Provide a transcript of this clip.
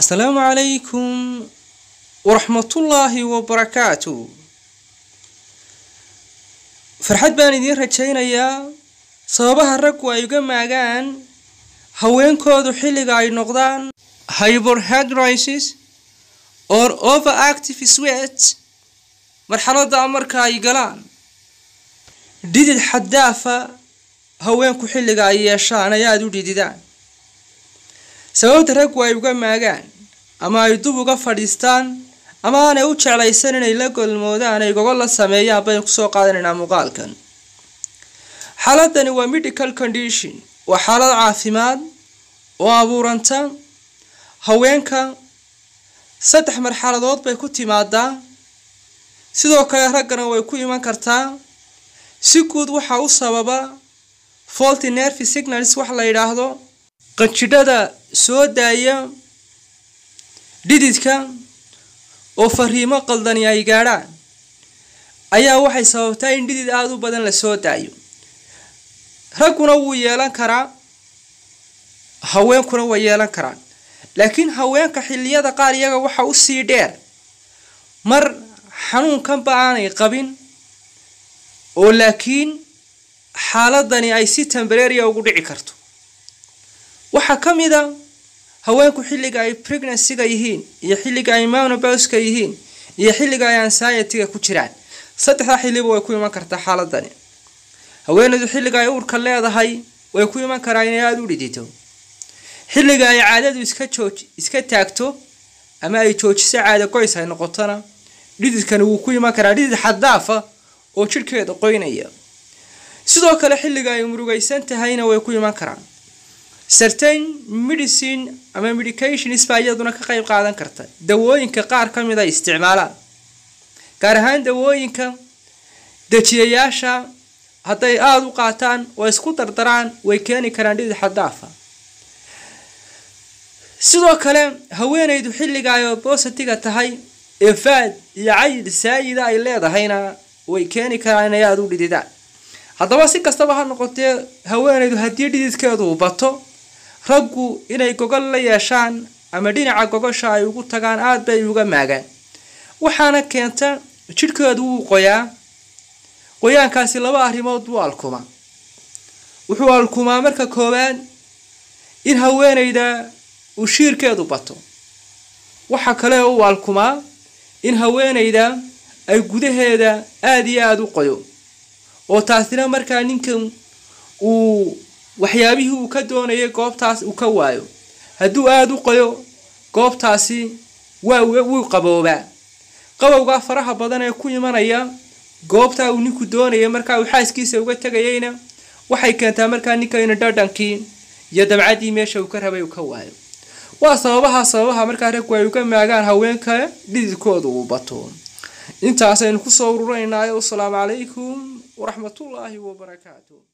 asalaamu calaykum waraxmatullaahi wabarakaatu farxad baan idiin rajaynayaa sababaha raggu ay uga maagaan haweenkoodu xilliga ay noqdaan hyborhidrisis or overactive sweat marxaladda marka ay galaan dhidid xaddaafa haweenku xilliga ay yeeshaan ay aada u dhididaan sababta raggu ay uga maagaan ama ay dub uga fadhiistaan ama aanay u jeclaysan inay la golmoodaan ay gogol la sameeyaan baynu kusoo qaadanaynaa muuqaalkan xaaladani waa medical condition waa xaalad caafimaad oo abuuranta haweenka saddex marxaladood bay ku timaadaa sidoo kale raggana way ku iman kartaa si guud waxaa u sababa faulty nervy signals wax la yidhaahdo qanjidhada soo daaya dhididka oo fariimo qaldani ay gaadhaan ayaa waxay sababtaa in dhidid aada u badan la soo daayo ragguna wuu yeelan karaa haweenkuna way yeelan karaan laakiin haweenka xilliyada qaar iyaga waxa u sii dheer mar xanuunkanba aanay qabin oo laakiin xaaladani ay si tembareria ugu dhici karto waxaa ka mid a haweenku xilliga ay pregnancyga yihiin iyo xilliga ay monoboska yihiin iyo xilliga ay ansiety-ga ku jiraan saddexdaa xilliba way ku iman kartaa xaaladani haweeneydu xilliga ay uurka leedahay way ku iman karaa inay aada u dhidito xilliga ay caadadu iska jooj iska taagto ama ay joojiso caada goys ay noqotona dhididkani wuu ku iman karaa dhidid xaddaafa oo jidhkeeda qoynaya sidoo kale xilliga ay murugaysan tahayna way ku iman karaan certain medicine ama medications baa iyaduna ka qayb qaadan karta dawooyinka qaar ka mid ay isticmaalaan gaar ahaan dawooyinka dejiyayaasha hadday aada u qaataan oo isku dardaraan way keeni karaan dhidid xaddaafa sidoo kale haweeneydu xilliga ay obositiga tahay ee faad iyo cayid saayida ay leedahayna way keeni karaan inay aada u dhididaan haddaba si kastaba ha noqotee haweeneydu haddii dhididkeedu u bato raggu inay gogol la yeeshaan ama dhinaca gogosha ay ugu tagaan aada bay uga maagaan waxaana keenta jidhkeedu wuu qoyaa qoyaankaasi laba arrimood buu alkumaa wuxuu alkumaa marka koowaad in haweeneyda uu shiirkeedu bato waxa kale uu alkumaa in haweeneyda ay gudaheeda aada iyo aada u qoyo oo taasina markaa ninkan uu waxyaabihii uu ka doonayay goobtaas uu ka waayo hadduu aada u qoyo goobtaasi waa wuu qaboobaa qabowgaa faraha badan ee ku imanaya goobtaa uu ninku doonaya markaa uu xaaskiisa uga tegayayna waxay keentaa markaa ninka inu dhadhankii iyo dabcaddii meesha uu ka rabay uu ka waayo waa sababaha sababaha markaa raggu ay uga maagaan haweenka dhididkooda uu bato intaasaynu kusoo ururaynaay wasalaamu calaykum waraxmatullaahi wabarakaatu